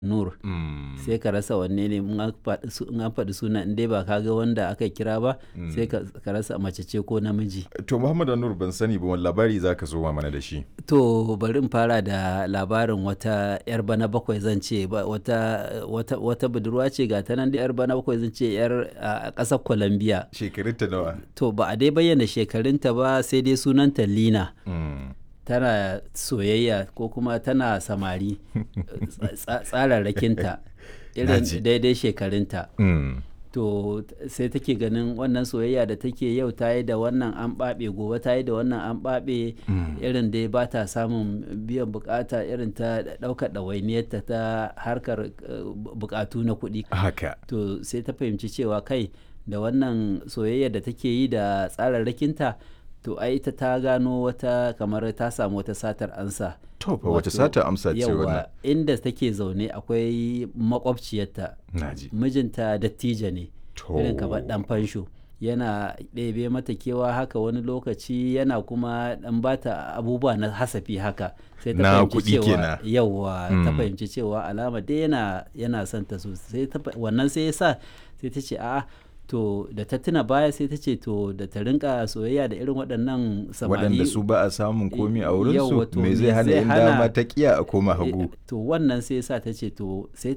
Nur. Mm. Sai ka rasa wanne ne in an faɗi su- in an faɗi suna in dai ba ka ga wanda aka kira ba sai ka ka rasa mace ce ko namiji. To Muhammad Nur ban sani ba wani labari za ka zo mana da shi. To bari in fara da labarin wata 'yar bana bakwai zan ce ba- wata, wata, wata budurwa ce ga ta nan da 'yar bana bakwai zan ce 'yar a ƙasar Colombia. Shekarunta nawa? To ba a dai bayyana shekarunta ba sai dai sunanta Lina. Mm. Tana soyayya ko kuma tana samari tsa- tsararrakinta irin Naji. daidai shekarunta. Mm. to t- sai take ganin wannan soyayya da take yau ta yi da wannan an ɓaɓe gobe ta yi da wannan an ɓaɓe irin dai ba ta samun biyan bukata irin ta ɗaukar ɗawainiyarta ta harkar eh, bu- bukatu na kuɗi Haka. to sai ta fahimci cewa kai da wannan soyayya da take yi da tsararrakinta to ai ita ta gano wata kamar ta samu wata satar ansa To fa wace Wato, sata amsa ce wannan? yawa inda take zaune akwai makwabciyarta Naji. mijinta dattijo ne To. irin kamar dan fansho yana ɗebe mata kewa haka wani lokaci yana kuma ɗan bata abubuwa na hasafi haka sai ta Na fahimci kuɗi cewa kenan. yawa ta Mm. fahimci cewa alama dai yana yana son ta sosai ta fa- wannan sai ya sa sai ta ce a'a to da ta tuna baya sai ta ce to da ta rinka soyayya da irin waɗannan samari Waɗanda su ba a samun komi a Yawwa, wurinsu to me me zai hana zai in hana- dama ta kiya a koma Eh, hagu. to wannan sai ya sa ta ce to sai